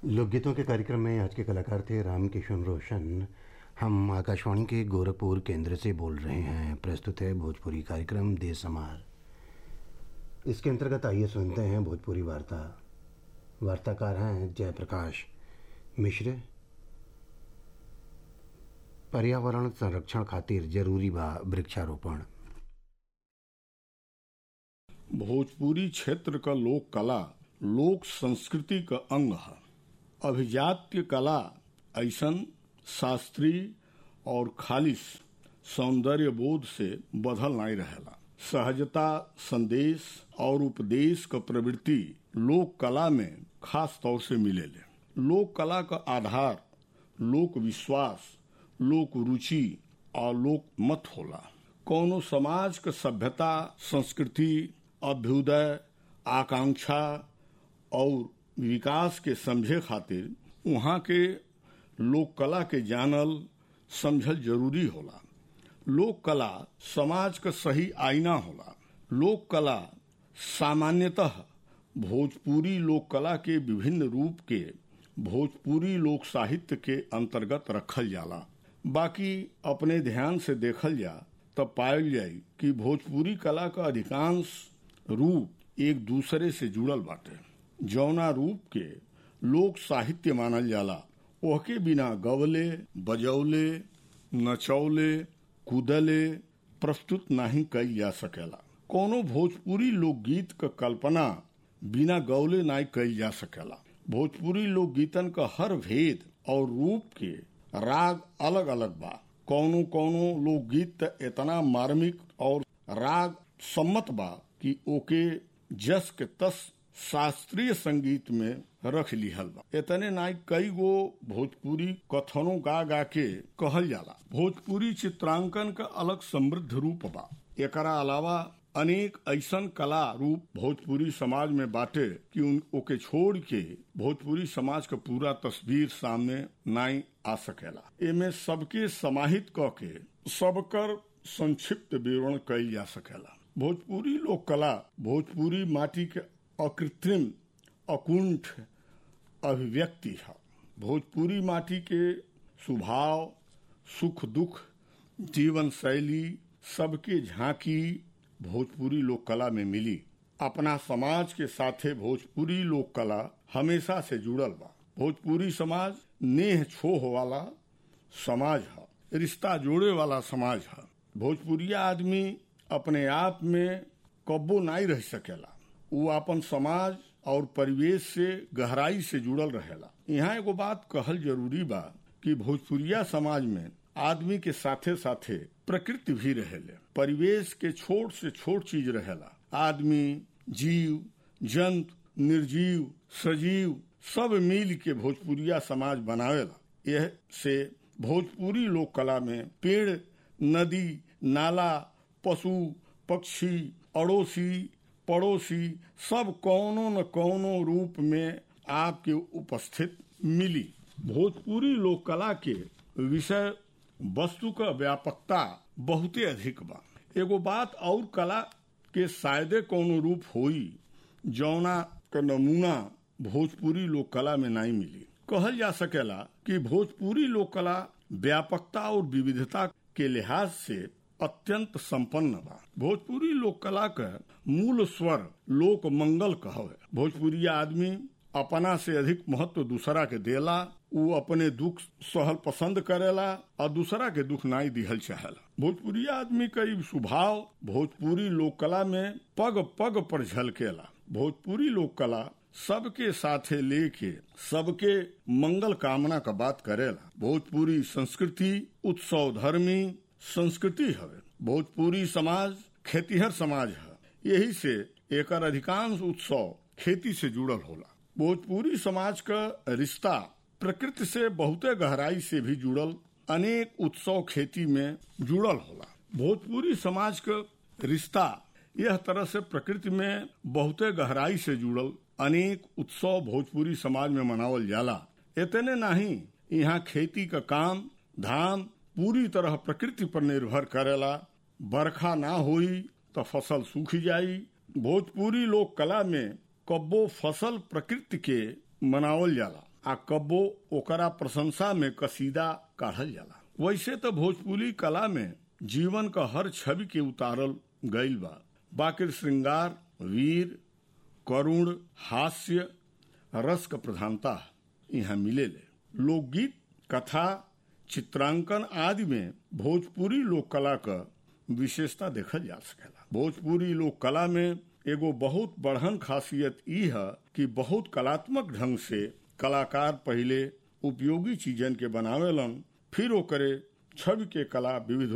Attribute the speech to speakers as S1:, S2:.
S1: लोकगीतों के कार्यक्रम में आज के कलाकार थे राम किशन रोशन हम आकाशवाणी के गोरखपुर केंद्र से बोल रहे हैं प्रस्तुत है भोजपुरी कार्यक्रम देश समार इसके अंतर्गत आइए सुनते हैं भोजपुरी वार्ता वार्ताकार हैं जयप्रकाश मिश्र पर्यावरण संरक्षण खातिर जरूरी बा वृक्षारोपण
S2: भोजपुरी क्षेत्र का लोक कला लोक संस्कृति का अंग है अभिजात्य कला ऐसन शास्त्रीय और खालिश सौंदर्य बोध से बधल नहीं रहेला सहजता संदेश और उपदेश का प्रवृत्ति लोक कला में खास तौर से मिलेले लोक कला का आधार लोक विश्वास लोक रुचि और लोक मत होला कौनो समाज का सभ्यता संस्कृति अभ्युदय आकांक्षा और विकास के समझे खातिर वहाँ के लोक कला के जानल समझल जरूरी होला लोक कला समाज का सही आईना होला लोक कला सामान्यतः भोजपुरी लोक कला के विभिन्न रूप के भोजपुरी लोक साहित्य के अंतर्गत रखल जाला बाकी अपने ध्यान से देखल जा तब पायल जाई कि भोजपुरी कला का अधिकांश रूप एक दूसरे से जुड़ल बाटे जौना रूप के लोक साहित्य मानल जाला ओहके बिना गवले बजौले नचौले कूदले प्रस्तुत नहीं कई जा सकेला कोनो भोजपुरी लोकगीत का कल्पना बिना गौले नहीं कई जा सकेला भोजपुरी लोकगीतन का हर भेद और रूप के राग अलग अलग बा कौनो कौनो लोकगीत इतना मार्मिक और राग सम्मत बा कि ओके जस के तस शास्त्रीय संगीत में रख लिहल बा इतने नाई कई गो भोजपुरी कथनों गा गा के कहल जाला भोजपुरी चित्रांकन का अलग समृद्ध रूप बा एकरा अलावा अनेक ऐसन कला रूप भोजपुरी समाज में बाटे कि उन ओके छोड़ के भोजपुरी समाज का पूरा तस्वीर सामने नाई आ सकेला एमे सबके समाहित क के सबकर संक्षिप्त विवरण कइल जा सकेला भोजपुरी लोक कला भोजपुरी माटी के अकृत्रिम अकुंठ अभिव्यक्ति है भोजपुरी माटी के स्वभाव सुख दुख जीवन शैली सबके झांकी भोजपुरी लोक कला में मिली अपना समाज के साथे भोजपुरी लोक कला हमेशा से जुड़ल बा भोजपुरी समाज नेह छोह वाला समाज है रिश्ता जोड़े वाला समाज है भोजपुरिया आदमी अपने आप में कब्बो नहीं रह सकेला वो अपन समाज और परिवेश से गहराई से जुड़ल रहेला यहाँ एगो बात कहल जरूरी बा कि भोजपुरिया समाज में आदमी के साथे साथे प्रकृति भी रहेले परिवेश के छोट से छोट चीज रहेला आदमी जीव जंतु निर्जीव सजीव सब मिल के भोजपुरिया समाज बनावेला यह से भोजपुरी लोक कला में पेड़ नदी नाला पशु पक्षी अड़ोसी पड़ोसी सब कौनो न कौनो रूप में आपके उपस्थित मिली भोजपुरी लोक कला के विषय वस्तु का व्यापकता बहुते अधिक बा एगो बात और कला के शायदे कोनो रूप होई जौना का नमूना भोजपुरी लोक कला में नहीं मिली कहल जा सकेला कि भोजपुरी लोक कला व्यापकता और विविधता के लिहाज से अत्यंत संपन्न बा भोजपुरी लोक कला का मूल स्वर लोक मंगल कहवे भोजपुरी आदमी अपना से अधिक महत्व दूसरा के देला वो अपने दुख सहल पसंद करेला और दूसरा के दुख नाई दिहल चाहेला भोजपुरी आदमी का स्वभाव भोजपुरी लोक कला में पग पग पर झलकेला भोजपुरी लोक कला सबके साथे लेके सबके मंगल कामना का बात करेला भोजपुरी संस्कृति उत्सव धर्मी संस्कृति हवे भोजपुरी समाज खेतीहर समाज है यही से एक अधिकांश उत्सव खेती से जुड़ल होला भोजपुरी समाज का रिश्ता प्रकृति से बहुते गहराई से भी जुड़ल अनेक उत्सव खेती में जुड़ल होला भोजपुरी समाज का रिश्ता यह तरह से प्रकृति में बहुते गहराई से जुड़ल अनेक उत्सव भोजपुरी समाज में मनावल जाला इतने नहीं यहाँ खेती का काम धाम पूरी तरह प्रकृति पर निर्भर करेला बरखा ना होई तो फसल सूख जाई भोजपुरी लोक कला में कब्बो फसल प्रकृति के मनावल जाला आ कब्बो ओकरा प्रशंसा में कसीदा काढ़ल जाला वैसे तो भोजपुरी कला में जीवन का हर छवि के उतारल गईल बा बाकिर श्रृंगार वीर करुण हास्य रस का प्रधानता यहाँ मिलेले लोकगीत कथा चित्रांकन आदि में भोजपुरी लोक कला का विशेषता देखल जा सकेला भोजपुरी लोक कला में एगो बहुत बढ़न खासियत ई है कि बहुत कलात्मक ढंग से कलाकार पहले उपयोगी चीजन के बनावेलन फिर ओकरे छवि के कला विविध